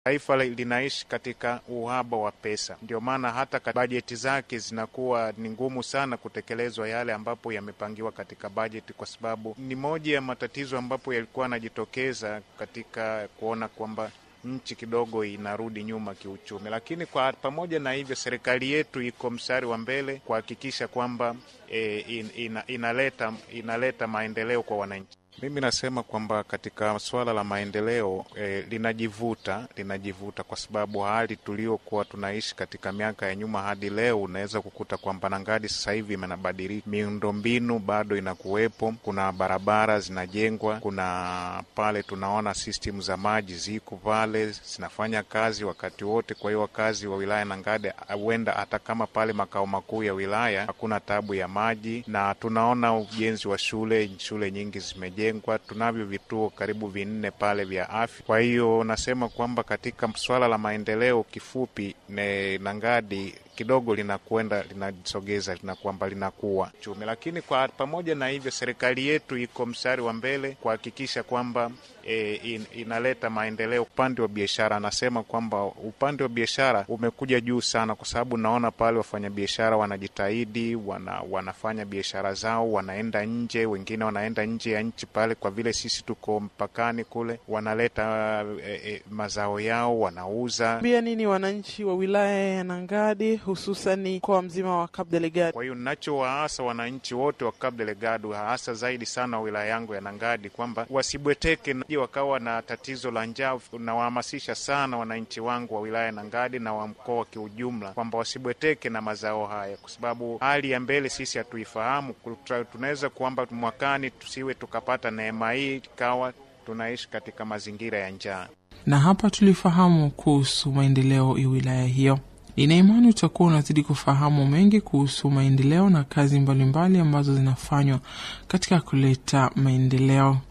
Taifa linaishi katika uhaba wa pesa, ndio maana hata bajeti zake zinakuwa ni ngumu sana kutekelezwa yale ambapo yamepangiwa katika bajeti, kwa sababu ni moja ya matatizo ambapo yalikuwa yanajitokeza katika kuona kwamba nchi kidogo inarudi nyuma kiuchumi. Lakini kwa pamoja na hivyo, serikali yetu iko mstari wa mbele kuhakikisha kwamba e, in, ina, inaleta, inaleta maendeleo kwa wananchi. Mimi nasema kwamba katika suala la maendeleo eh, linajivuta linajivuta kwa sababu hali tuliokuwa tunaishi katika miaka ya nyuma hadi leo, unaweza kukuta kwamba Nangadi sasa hivi imenabadilika, miundombinu bado inakuwepo, kuna barabara zinajengwa, kuna pale tunaona system za maji ziko pale zinafanya kazi wakati wote. Kwa hiyo wakazi wa wilaya Nangadi huenda hata kama pale makao makuu ya wilaya hakuna tabu ya maji, na tunaona ujenzi wa shule, shule nyingi zimejengwa tunavyo vituo karibu vinne pale vya afya. Kwa hiyo nasema kwamba katika swala la maendeleo, kifupi ne Nangadi kidogo linakwenda linasogeza lina kwamba linakuwa chumi, lakini kwa pamoja na hivyo, serikali yetu iko mstari wa mbele kuhakikisha kwamba e, in, inaleta maendeleo upande wa biashara. Anasema kwamba upande wa biashara umekuja juu sana, kwa sababu naona pale wafanyabiashara wanajitahidi, wana, wanafanya biashara zao, wanaenda nje, wengine wanaenda nje ya nchi pale, kwa vile sisi tuko mpakani kule, wanaleta e, e, mazao yao wanauza. Bia nini wananchi wa wilaya ya Nangadi hususani mkoa mzima wa Cabo Delgado. Kwa hiyo nachowaasa wananchi wote wa Cabo Delgado, hasa zaidi sana wa wilaya yangu ya Nangadi, kwamba wasibweteke wakawa na tatizo la njaa. Nawahamasisha sana wananchi wangu wa wilaya ya Nangadi na wa mkoa kiujumla, kwamba wasibweteke na mazao haya, kwa sababu hali ya mbele sisi hatuifahamu. Tunaweza kwamba mwakani tusiwe tukapata neema hii, ikawa tunaishi katika mazingira ya njaa. Na hapa tulifahamu kuhusu maendeleo ya wilaya hiyo. Nina imani utakuwa unazidi kufahamu mengi kuhusu maendeleo na kazi mbalimbali mbali ambazo zinafanywa katika kuleta maendeleo.